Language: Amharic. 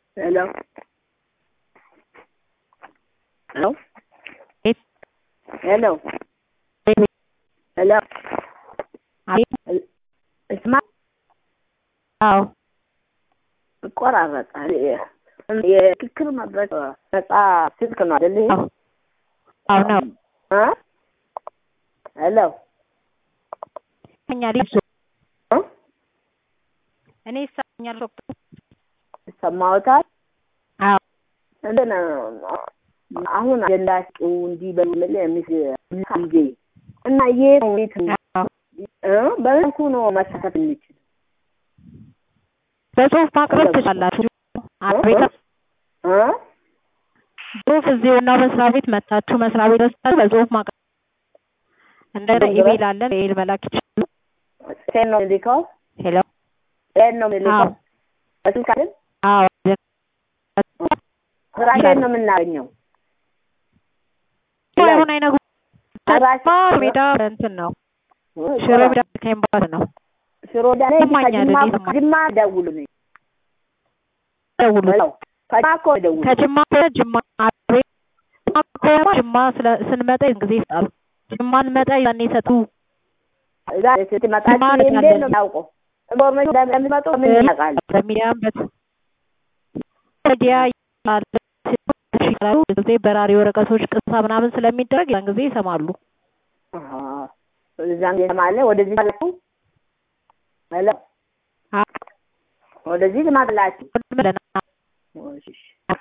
Hello. Hello. It- Hello. Hello. አቤት። እስማ አዎ ይቆራረጣል። የ- የክክር መድረክ ነጻ ስልክ ነው አይደል? ይሄ? አዎ አዎ ነው እ? ሄሎ ይሰማኛል። እሱ እ? እኔ ይሰማኛል። ዶክተር ይሰማዎታል? አዎ እንትን አሁን አጀንዳችሁ እንዲህ በሚል የሚስ ጊዜ እና የት ነው የት ነው አዎ እ? በመልኩ ነው መሳተፍ የሚችል በጽሁፍ ማቅረብ ትችላላችሁ። አቤት እ? ጽሁፍ እዚህ ዋናው መስሪያ ቤት መታችሁ መስሪያ ቤት ወስዳችሁ በጽሁፍ ማቅረብ እንደገና ጽሁፍ ኢሜል አለ ኢሜል መላክ ይችላሉ። ሴት ነው የሚልከው ሄሎ ሴት ነው የሚልከው አዎ በስልክ አይደል? አዎ ስራሽን ነው የምናገኘው አሁን አይነግሩ ስራሽ ሜዳ እንትን ነው ሽሮ ሜዳ ከኤምባሲ ነው ሽሮ ዳኔ ይሰማኛል፣ ከጅማ እኔ ይሰማኛል። ጅማ ደውሉ ነኝ ደውሉ ከጅማ እኮ ደውሉ ከጅማ ከሆነ ጅማ አቤት ጅማ ከሆነ ጅማ ስለ- ስንመጣ ያን ጊዜ ይሰጣሉ። ጅማ እንመጣ ያኔ ይሰጡ እዛ ስትመጣ ጅማ እንዴት ነው እንሄዳለን። የሚያውቀው ኢንፎርሜሽን እንደሚመጡ ምን ያውቃል በሚዲያም በት ሚዲያ ይላል ይችላሉ ጊዜ በራሪ ወረቀቶች ቅሳ ምናምን ስለሚደረግ ያን ጊዜ ይሰማሉ። አሃ እዛም ማለት ወደዚህ ማለት ሄሎ አዎ ወደዚህ ልማላችሁ ብለና እሺ